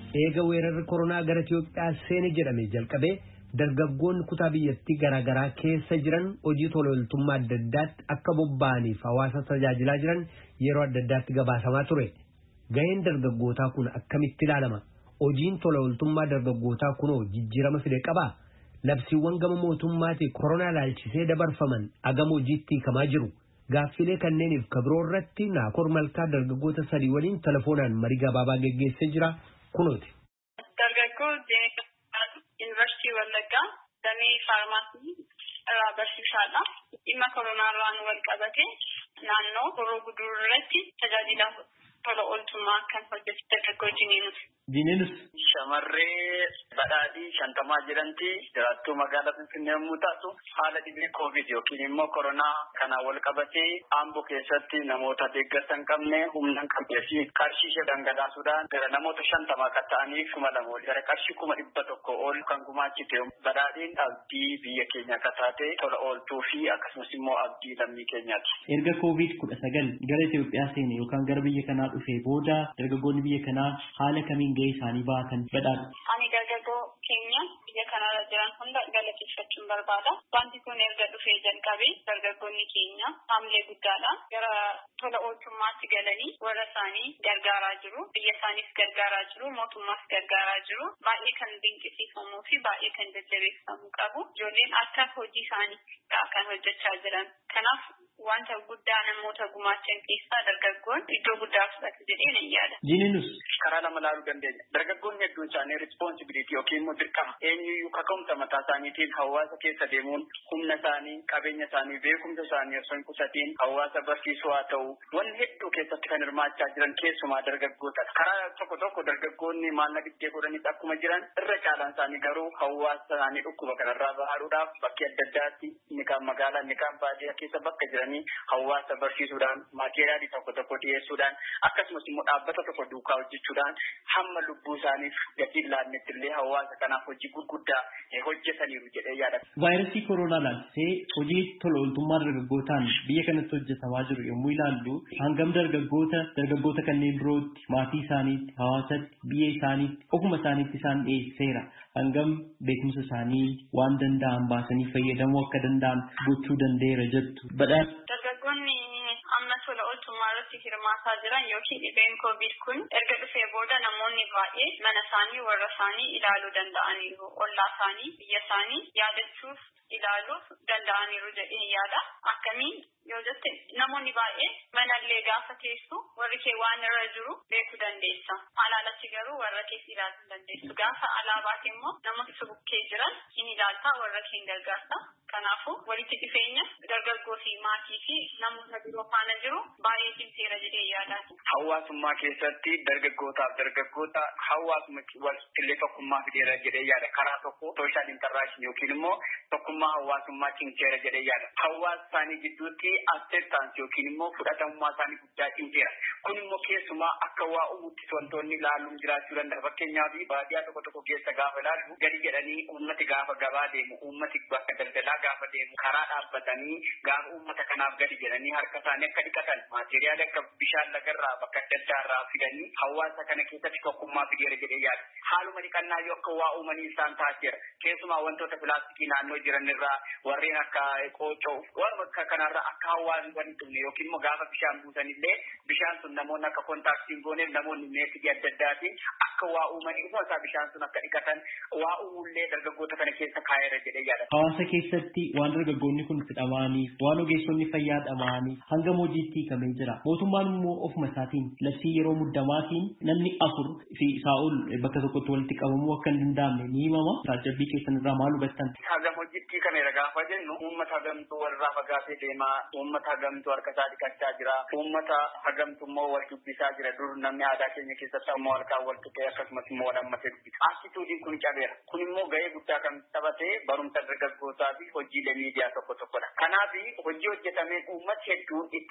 eega weerarri koronaa gara Itoophiyaa seene jedhame jalqabee dargaggoonni kutaa biyyattii garaagaraa keessa jiran hojii tola ooltummaa adda addaatti akka bobba'aniif hawaasa tajaajilaa jiran yeroo adda addaatti gabaasamaa ture. Gaheen dargaggootaa kun akkamitti ilaalama? Hojiin tola ooltummaa dargaggootaa kunoo jijjiirama fide qabaa? Labsiiwwan gama mootummaatii koronaa ilaalchisee dabarfaman agama hojiitti hiikamaa jiru. Gaaffilee kanneeniif kabiroo irratti naakoor malkaa dargaggoota sadii waliin telefoonaan marii gabaabaa geggeessee jira kunooti. Dargaggoo Yuunivarsiitii Wallaggaa damee faarmaasii irraa barsiisaadha. Dhimma koronaa irraan wal qabate naannoo horoo guduruu irratti tajaajila tola ooltummaa kan hojjetu dargaggoo Jiniinus. Jiniinus. Shamarree badhaadhii shantamaa jedhamti jiraattuu magaalaa Finfinnee yommuu taatu haala dhibee koovid yookiin immoo koronaa kanaan wal qabatee aamboo keessatti namoota deeggarsa hin qabne humna hin qabnee fi qarshii ishee dhangalaasuudhaan gara namoota shantamaa kan ta'aniif kuma lama ol gara qarshii kuma dhibba tokko ol kan gumaachite badhaadhiin abdii biyya keenya akka taate tola ooltuu fi akkasumas immoo abdii lammii keenyaati. Erga koovid kudha sagal gara Itoophiyaa seene yookaan gara biyya kanaa dhufee booda dargaggoonni biyya kanaa haala kamiin gahee isaanii baatan badhaadha. Ani dargaggoo keenya biyya kanarra jiran hunda galateeffachuun barbaada. Wanti kun erga dhufee jalqabee dargaggoonni keenya haamilee guddaadha. Gara tola ooltummaatti galanii warra isaanii gargaaraa jiru. Biyya isaaniis gargaaraa jiru. Mootummaas gargaaraa jiru. Baay'ee kan dinqisiifamuu fi baay'ee kan jajjabeeffamuu qabu. Ijoolleen akka hojii isaanii kan hojjechaa jiran. Kanaaf wanta guddaa namoota gumaachan keessaa dargaggoon iddoo guddaa fudhatu jedhee nan yaada. Jininus. Karaa lama laaluu dandeenya. Dargaggoonni hedduun isaanii rispoonsibiliitii yookiin immoo dirqama eenyuyyuu kaka'umsa mataa isaaniitiin hawaasa keessa deemuun humna isaanii, qabeenya isaanii, beekumsa isaanii osoo hin qusatiin hawaasa barsiisuu haa ta'u wanni hedduu keessatti kan hirmaachaa jiran keessumaa dargaggoota. Karaa tokko tokko dargaggoonni maallaqa dhibbee godhanis akkuma jiran irra caalaan isaanii garuu hawaasa isaanii dhukkuba kanarraa bahaadhuudhaaf bakkee adda addaatti inni kaan magaalaa inni kaan baadiyyaa keessa bakka jiranii hawaasa barsiisuudhaan maateeriyaalii tokko tokko dhiyeessuudhaan akkasumas immoo dhaabbata tokko duukaa hojjechuudhaan hamma lubbuu isaaniif gatii laannetti illee hawaasa kanaaf hojii gurguddaa hojjetaniiru jedhee yaada. Vaayirasii koronaa laalchisee hojii tola ooltummaa dargaggootaan biyya kanatti hojjetamaa jiru yommuu ilaallu hangam dargaggoota dargaggoota kanneen birootti maatii isaaniitti hawaasatti biyya isaaniitti ofuma isaaniitti isaan dhiyeesseera. Hangam beekumsa isaanii waan danda'an baasanii fayyadamuu akka danda'an gochuu danda'eera jettu. Dargaggoonni amma tola ooltummaa irratti hirmaataa jiran yookiin dhibeen koovid kun erga dhufee booda namoonni baay'ee mana isaanii warra isaanii ilaaluu danda'aniiru. Ollaa isaanii biyya isaanii yaadachuuf ilaaluuf danda'aniiru jedhee yaada. Akkamiin yoo jette namoonni baay'ee manallee gaafa teessu warri kee waan irra jiru beekuu dandeessa. Alaalatti garuu warra kees ilaaluu dandeessu. Gaafa alaabaati immoo namoota bukkee jiran in ilaaltaa warra kee gargaarta. Kanaafuu walitti dhufeenya dargaggoo fi maatii fi namoota biroo faana jiru baay'ee cimseera jedhee yaadaati. Hawaasummaa keessatti dargaggootaaf dargaggoota hawaasuma walqillee tokkummaa fideera jedhee yaada. Karaa tokko sooshaal intaraakshini yookiin immoo tokkummaa hawaasummaa cimseera jedhee yaada. Hawaasa isaanii gidduutti acceptance yookiin immoo fudhatamummaa isaanii guddaa cimseera. Kun immoo keessumaa akka waa uumutti wantoonni ilaaluun jiraachuu danda'a. Fakkeenyaaf baadiyyaa tokko tokko keessa gaafa ilaallu gadi jedhanii uummati gaafa gabaa deemu uummati bakka daldalaa gaafa deemu karaa dhaabbatanii gaafa uummata kanaaf gadi jedhanii harka isaanii akka dhiqatan maateriyaala akka bishaan lagarraa bakka adda addaarraa fidanii hawaasa kana keessatti tokkummaa fideera jedhee yaada. Haaluma dhiqannaa yoo akka waa uumanii isaan taasiseera. Keessumaa wantoota pilaastikii naannoo jiran irraa warreen akka qoocoo waan akka kanarraa akka hawaasni wal hin dhumne yookiin immoo gaafa bishaan buusan illee bishaan sun namoonni akka kontaaktiin gooneef namoonni meetii adda addaatiin akka waa uumanii dhufuu isaa bishaan sun akka dhiqatan waa uumullee dargaggoota kana keessa kaa'eera jedhee yaada. Hawaasa keessatti waan dargaggoonni kun fidhamaanii waan ogeessonni fayyaa dhamaanii hangam hojiitti hiikamee jira. Mootummaan immoo ofuma isaatiin labsii yeroo muddamaatiin namni afur fi isaa ol bakka tokkotti walitti qabamuu akka hin danda'amne ni himama. Taajabbii keessan irraa maal hubattan? Hagam hojiitti hiikameera gaafa jennu uummata hagamtuu walirraa fagaatee deemaa uummata hagamtuu harka isaa dhiqachaa jira uummata hagamtu immoo wal dubbisaa jira dur namni aadaa keenya keessatti ammoo walkaan wal tuqee akkasumas immoo wal hammatee dubbisa. Attituudiin kun cabeera. Kun immoo gahee guddaa kan taphate barumsa dargaggootaa fi hojiilee miidiyaa tokko tokkodha. Kanaaf hojii hojjetameen uummati hedduun itti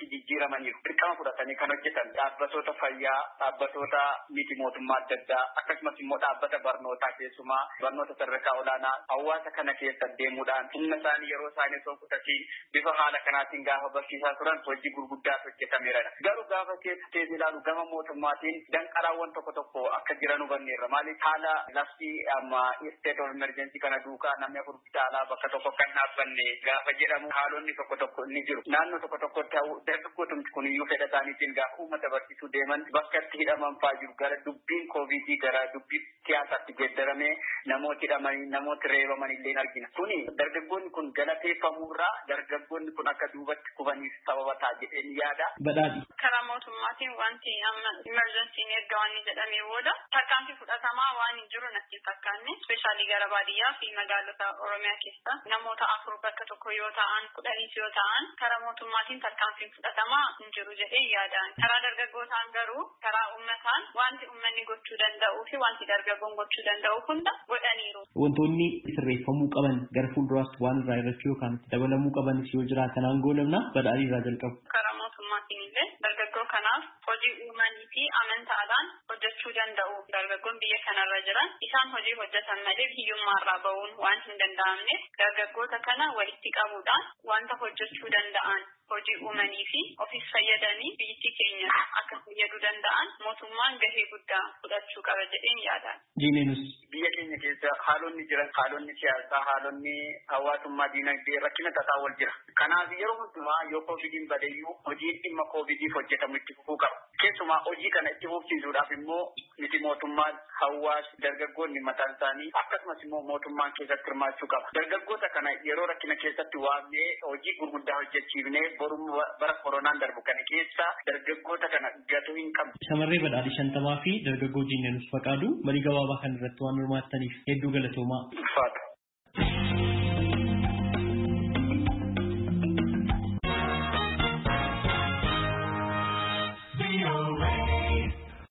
irratti jijjiiramaniiru. Dirqama fudhatanii kan hojjetan dhaabbatoota fayyaa, dhaabbatoota miti mootummaa adda addaa akkasumas immoo dhaabbata barnootaa keessumaa barnoota sadarkaa olaanaa hawaasa kana keessa deemuudhaan humna isaanii yeroo isaanii osoo kutatiin bifa haala kanaatiin gaafa barsiisaa turan hojii gurguddaa hojjetameera. Garuu gaafa keessa teessee ilaalu gama mootummaatiin danqaraawwan tokko tokko akka jiran hubanneerra. Maaliif haala labsii amma state of emergency kana duukaa namni afur bitaalaa bakka tokko kan dhaabbanne gaafa jedhamu haalonni tokko tokko ni jiru. Naannoo tokko tokko ta'u dargaggootumti kun iyyuu fedha isaaniitiin gaafa uummata barsiisuu deeman bakka itti hidhaman fa'aa jiru gara dubbiin koovidii gara dubbii siyaasaatti geeddaramee namooti hidhamanii namooti reebaman illee argina. Kuni dargaggoonni kun galateeffamurraa dargaggoonni kun akka duubatti kufaniif sababa ta'a jedheen yaada. Badhaadhi. Karaa mootummaatiin wanti amma imerjensiin erga waan jedhamee booda tarkaanfii fudhatamaa waan hin jiru natti hin fakkaanne ispeeshaalii gara baadiyyaa fi magaalota Oromiyaa keessa namoota afur bakka tokko yoo ta'an kudhaniis yoo ta'an karaa mootummaatiin tarkaanfiin fudhatamaa hin jiru jedhee yaadaan. Karaa dargaggootaan garuu karaa uummataan wanti uummanni gochuu danda'uu fi wanti dargaggoon gochuu danda'u hunda godhaniiru. Wantoonni sirreeffamuu qaban gara fuulduraatti waan irraa irrachuu yookaan itti dabalamuu qabanis yoo jiraatan aangoo namna badhaadhii irraa jalqabu. Karaa mootummaatiin illee dargaggoo kanaaf hojii uumanii fi amantaadhaan hojjechuu danda'u. Dargaggoon biyya kanarra jiran isaan hojii hojjetan malee hiyyummaarraa ba'uun waan hin danda'amneef dargaggoota kana walitti qabuudhaan wanta hojjechuu danda'an hojii uumanii fi ofiis fayyadanii biyyi keenya akka fayyaduu danda'an mootummaan gahee guddaa fudhachuu qaba jedheen yaadaan. Jiineenus. Biyya keenya keessa haalonni jiran haalonni siyaasaa haalonni hawaasummaa diinagdee rakkina tasaa wal jira. Kanaaf yeroo hundumaa yoo koovidiin badeeyyuu hojiin dhimma koovidiif hojjetamu itti fufuu qaba. Keessumaa hojii kana itti fufsiisuudhaaf immoo miti mootummaan hawaasni dargaggoonni mataan isaanii akkasumas immoo mootummaan keessatti hirmaachuu qaba. Dargaggoota kana yeroo rakkina keessatti waamnee hojii gurguddaa hojjechiifnee boruu bara koronaan darbu kana keessa dargaggoota kana gatuu hin qabdu. Shamarree badhaadhi shantamaa fi dargaggoo jiineenus faqaadu marii gabaabaa kan irratti waan hirmaattaniif hedduu galatoomaa. Ulfaata.